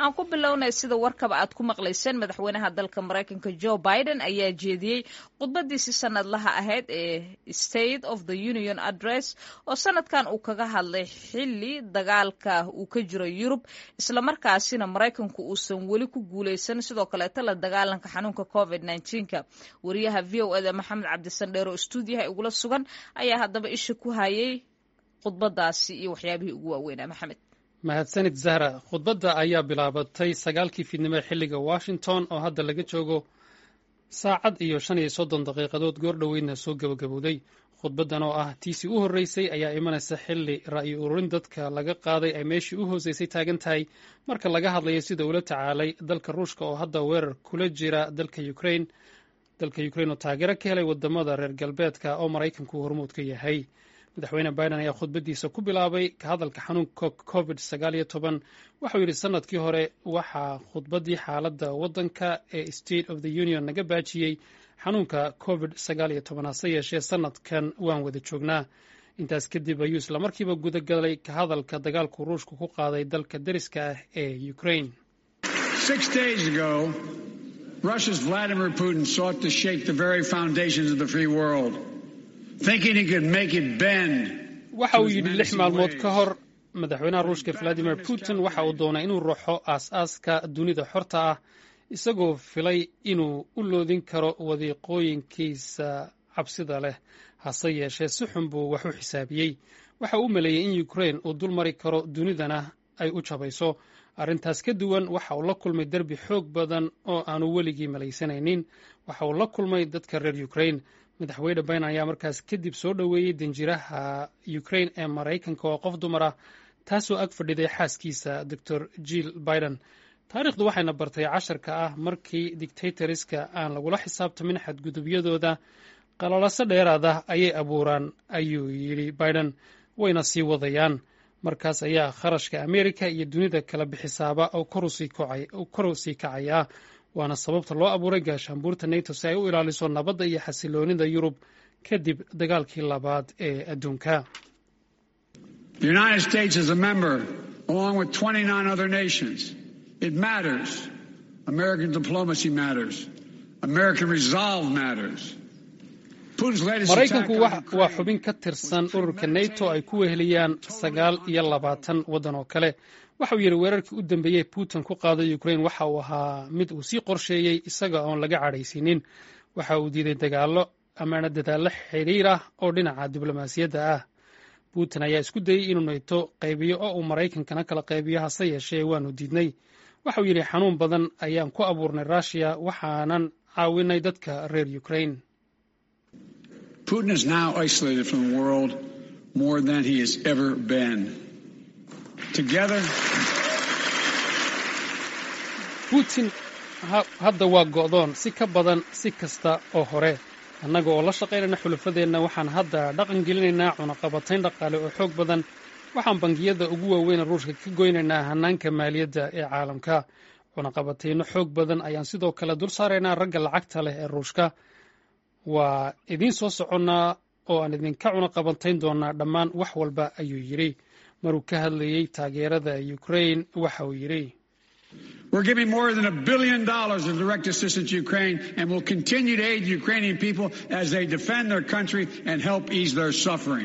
aan ku bilownay sida warkaba aad ku maqlayseen madaxweynaha dalka maraykanka joe biden ayaa jeediyey khudbadiisii sanadlaha ahayd ee state of the union address oo sanadkan uu kaga hadlay xili dagaalka uu ka jiro yurub islamarkaasina maraykanku uusan weli ku guuleysan sidoo kaleeto la dagaalanka xanuunka covid nka wariyaha v o eda maxamed cabdisandheer oo stuudiyaha igula sugan ayaa haddaba isha ku hayay khudbadaasi iyo waxyaabihii ugu waaweynaa maxamed mahadsanid zahra khudbadda ayaa bilaabatay sagaalkii fiidnimo xilliga washington oo hadda laga joogo saacad iyo shan iyo soddon daqiiqadood goor dhoweydna soo gebagabowday khudbaddan oo ah tiisii u horreysay ayaa imanaysa xilli ra'yi ururin dadka laga qaaday ay meeshii u hooseysay taagan tahay marka laga hadlayo sida ula tacaalay dalka ruushka oo hadda weerar kula jira dalka ukrain dalka ukrain oo taageero ka helay wadamada reer galbeedka oo maraykanku hormuud ka yahay madaxweyne biden ayaa khudbaddiisa ku bilaabay ka hadalka xanuunka covid sagaal iyo toban waxau yidhi sanadkii hore waxaa khudbaddii xaaladda waddanka ee state of the union naga baajiyey xanuunka covid sagaal iyo toban hase yeeshee sanadkan waan wada joognaa intaas kadib ayuu islamarkiiba gudagalay ka hadalka dagaalku ruushku ku qaaday dalka deriska ah ee ukrain Russia's Vladimir Putin sought to shake the very foundations of the free world, thinking he could make it bend. waxa uu yidhi lix maalmood ka hor madaxweynaha ruushka valadimir putin waxa uu doonay inuu ruxo aas-aaska dunida xorta ah isagoo filay inuu u loodin karo wadiiqooyinkiisa cabsida leh hase yeeshee si xun buu wax u xisaabiyey waxa uu maleeyey in ukrain uu dul mari karo dunidana ay u jabayso arrintaas ka duwan waxa uu la kulmay derbi xoog badan oo aanu weligii malaysanaynin waxa uu la kulmay dadka reer ukrain madaxweyne biden ayaa markaas kadib soo dhoweeyey danjiraha ukrain ee maraykanka oo qof dumar ah taasoo ag fadhiday xaaskiisa doctor jill biden taariikhdu waxayna bartay casharka ah markii dictatoriska aan lagula xisaabtamin xadgudubyadooda qalalaso dheeraad ah ayay abuuraan ayuu yidhi biden wayna sii wadayaan markaas ayaa kharashka amerika iyo dunida kala bixisaaba oo kor u sii kacaya waana sababta loo abuuray gaashaanbuurta nato si ay u ilaaliso nabadda iyo xasiloonida yurub kadib dagaalkii labaad ee adduunka maraykanku waa xubin ka tirsan ururka nato ay ku weheliyaan sagaal iyo labaatan waddan oo kale waxauu yidhi weerarkii u dambeeyey putin ku qaaday ukrain waxa uu ahaa mid uu sii qorsheeyey isaga oon laga cadhaysiinin waxa uu diiday dagaallo amaana dadaallo xidhiir ah oo dhinaca diblomaasiyadda ah putin ayaa isku dayey inuu nato qaybiyo oo uu maraykankana kala qaybiyo hase yeeshee waanu diidnay waxauu yidhi xanuun badan ayaan ku abuurnay rushiya waxaanan caawinay dadka reer ukrain Putin is now isolated from the world more than he has ever been. Together, putin hadda waa go'doon si ka badan si kasta oo hore annaga oo la shaqaynayna xulafadeenna waxaan hadda dhaqan gelinaynaa cunaqabatayn dhaqaale oo xoog badan waxaan bangiyada ugu waaweyna ruushka ka goynaynaa hannaanka maaliyadda ee caalamka cunaqabatayno xoog badan ayaan sidoo kale dul saaraynaa ragga lacagta leh ee ruushka waa idiin soo soconnaa oo aan idinka cunaqabantayn doonaa dhammaan wax walba ayuu yidhi maruu ka hadlayey taageerada ukrain waxa uu yidhi We're giving more than a billion dollars of direct assistance to Ukraine and will continue to aid the Ukrainian people as they defend their country and help ease their suffering.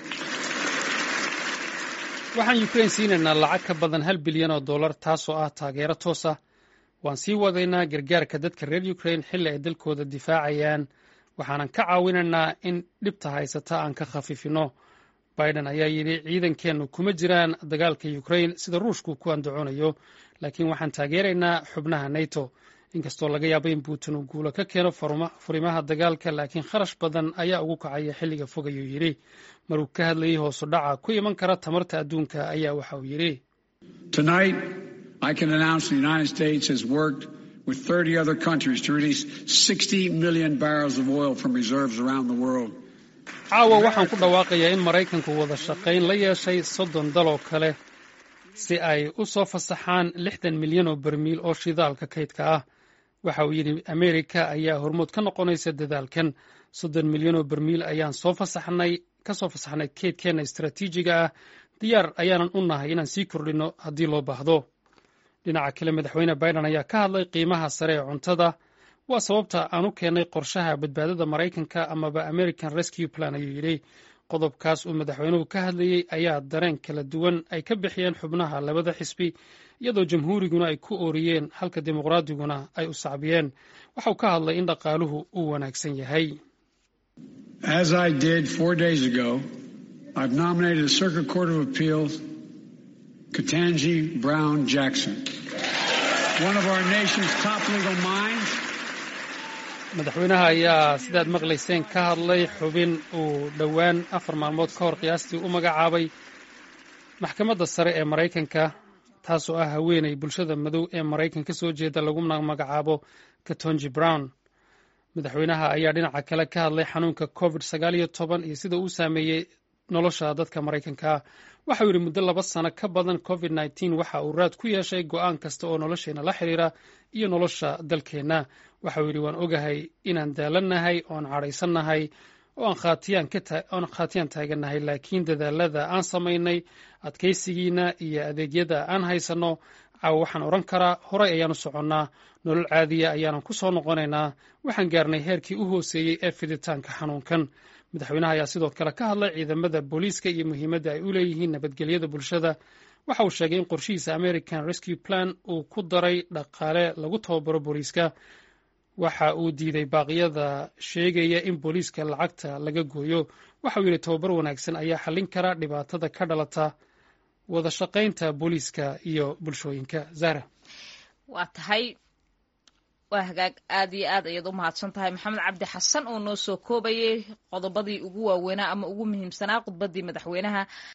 waxaan ukrain siinaynaa lacag ka badan hal bilyan oo dollar taasoo ah taageero toos ah waan sii wadaynaa gargaarka dadka reer ukrain xilli ay dalkooda difaacayaan waxaanan ka caawinaynaa in dhibta haysata aan ka khafiifino biden ayaa yidhi ciidankeennu kuma jiraan dagaalka ukrain sida ruushku ku andacoonayo laakiin waxaan taageeraynaa xubnaha nato inkastoo laga yaabo in putin uu guulo ka keeno furimaha dagaalka laakiin kharash badan ayaa ugu kacaya xilliga fog ayuu yidhi maruu ka hadlayey hoosu dhaca ku iman kara tamarta adduunka ayaa waxa uu yidhi I can announce the United States has worked with 30 other countries to release 60 million barrels of oil from reserves around the world. caawa waxaan ku dhawaaqayaa in maraykanku wada shaqayn la yeeshay soddon daloo kale si ay u soo fasaxaan lixdan milyan oo barmiil oo shidaalka kaydka ah waxa uu yidhi amerika ayaa hormood ka noqonaysa dadaalkan soddon milyan oo barmiil ayaan soo fasaxnay ka soo fasaxnay kaydkeenna istaraatiijiga ah diyaar ayaanan u nahay inaan sii kordhinno haddii loo baahdo dhinaca kale madaxweyne biden ayaa ka hadlay qiimaha sare ee cuntada waa sababta aan u keennay qorshaha badbaadada maraykanka amaba american rescue plan ayuu yidhi qodobkaas uu madaxweynuhu ka hadlayey ayaa dareen kala duwan ay ka bixiyeen xubnaha labada xisbi iyadoo jamhuuriguna ay ku ooriyeen halka dimuqraadiguna ay u sacbiyeen waxau ka hadlay in dhaqaaluhu uu wanaagsan yahay As I did four days ago, I've nominated a Circuit Court of Appeals, Katanji Brown Jackson, one of our nation's top legal minds. madaxweynaha ayaa sidaad maqlayseen ka hadlay xubin uu dhowaan afar maalmood ka hor qiyaastii u magacaabay maxkamadda sare ee maraykanka taasoo ah haweeney bulshada madow ee maraykan ka soo jeeda laguna magacaabo katonji brown madaxweynaha ayaa dhinaca kale ka hadlay xanuunka covid sagaal iyo toban iyo sida uu saameeyey nolosha dadka maraykanka waxau yidhi muddo laba sano ka badan covid nneteen waxa uu raad ku yeeshay go'aan kasta oo nolosheenna la xidhiira iyo nolosha dalkeenna waxau yidhi waan ogahay inaan daalannahay oon cadhaysannahay oo aan khaatiyaan taagannahay laakiin dadaalada aan samaynay adkaysigiina iyo adeegyada aan haysanno caawa waxaan odhan karaa horay ayaanu soconnaa nolol caadiya ayaanan ku soo noqonaynaa waxaan gaarnay heerkii u hooseeyey ee fiditaanka xanuunkan madaxweynaha ayaa sidoo kale ka hadlay ciidamada booliiska iyo muhiimadda ay u leeyihiin nabadgelyada bulshada waxa uu sheegay in qorshihiisa american rescue plan uu ku daray dhaqaale lagu tababaro booliiska waxa uu diiday baaqyada sheegaya in booliiska lacagta laga gooyo waxauu yidhi tababar wanaagsan ayaa xallin kara dhibaatada ka dhalata wada shaqaynta booliiska iyo bulshooyinka zahra waa tahay waa hagaag aad iyo aad ayaad u mahadsan tahay maxamed cabdi xasan oo noo soo koobayay qodobadii ugu waaweynaa ama ugu muhiimsanaa khudbaddii madaxweynaha